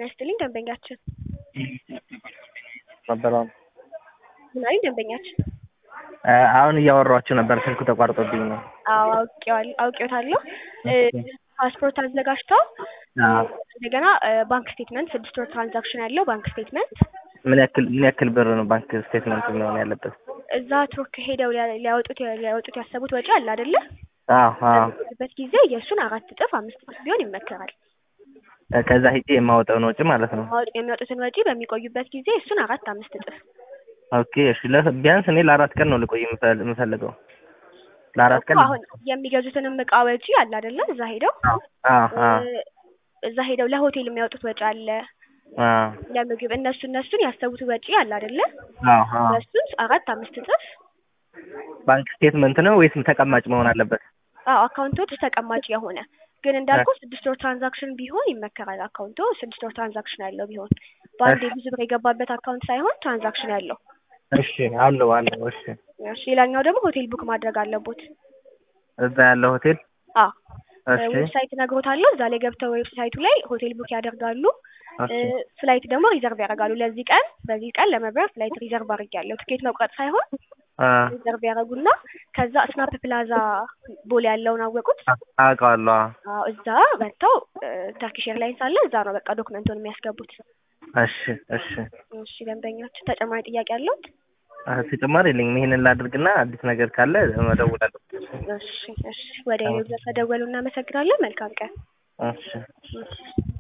ጤና ይስጥልኝ ደንበኛችን ነበረ ምን አሉኝ ደንበኛችን? አሁን እያወራኋቸው ነበር፣ ስልኩ ተቋርጦብኝ ነው። አዎ አውቄዋለሁ አውቄዎታለሁ። ፓስፖርት አዘጋጅተው አዎ። እንደገና ባንክ ስቴትመንት ስድስት ወር ትራንዛክሽን ያለው ባንክ ስቴትመንት ምን ያክል ምን ያክል ብር ነው ባንክ ስቴትመንት መሆን ያለበት? እዛ ቱርክ ሄደው ሊያ- ሊያወጡት ሊያወጡት ያሰቡት ወጪ አለ አይደለ? አዎ አዎ። በሚሄዱበት ጊዜ የእሱን አራት እጥፍ አምስት እጥፍ ቢሆን ይመከራል። ከዛ ሂጄ የማወጣውን ወጪ ማለት ነው። ማወጥ- የሚያወጡትን ወጪ በሚቆዩበት ጊዜ እሱን አራት አምስት እጥፍ ኦኬ እሺ። ለ- ቢያንስ እኔ ለአራት ቀን ነው ልቆይ የምፈል- የምፈልገው ለአራት ቀን እኮ አሁን የሚገዙትንም እቃ ወጪ አለ አይደለ? እዛ ሄደው አዎ አዎ አዎ እዛ ሄደው ለሆቴል የሚያወጡት ወጪ አለ፣ አዎ ለምግብ እነሱ እነሱን ያሰቡት ወጪ አለ አይደለ? አዎ አዎ። እሱን አራት አምስት እጥፍ ባንክ ስቴትመንት ነው ወይስ ተቀማጭ መሆን አለበት? አዎ አካውንቶች ተቀማጭ የሆነ ግን እንዳልኩ ስድስት ወር ትራንዛክሽን ቢሆን ይመከራል። አካውንቶ ስድስት ወር ትራንዛክሽን ያለው ቢሆን በአንዴ ብዙ ብር የገባበት አካውንት ሳይሆን ትራንዛክሽን ያለው። እሺ አለው አለው። እሺ እሺ ሌላኛው ደግሞ ሆቴል ቡክ ማድረግ አለቦት። እዛ ያለው ሆቴል አዎ እሺ ዌብሳይት እነግሮታለሁ። እዛ ላይ ገብተው ዌብሳይቱ ላይ ሆቴል ቡክ ያደርጋሉ። እሺ ፍላይት ደግሞ ሪዘርቭ ያደርጋሉ። ለዚህ ቀን በዚህ ቀን ለመብረር ፍላይት ሪዘርቭ አድርጌያለሁ። ትኬት መቁረጥ ሳይሆን አ ሪዘርቭ ያደርጉና ከዛ ስናፕ ፕላዛ ቦሌ ያለውን አወቁት። አውቀዋለሁ። አዎ። አዎ እዛ መጥተው ተርኪሽ ኤርላይንስ አለ እዛ ነው በቃ ዶክመንቱን የሚያስገቡት። እሺ እሺ። እሺ ደንበኛችን ተጨማሪ ጥያቄ አለዎት? አ ተጨማሪ የለኝም። ይሄንን ላድርግና አዲስ ነገር ካለ እደውላለሁ። እሺ እሺ። ወደ ሌሎች ተደወሉ። እናመሰግናለን። መልካም ቀን። እሺ እሺ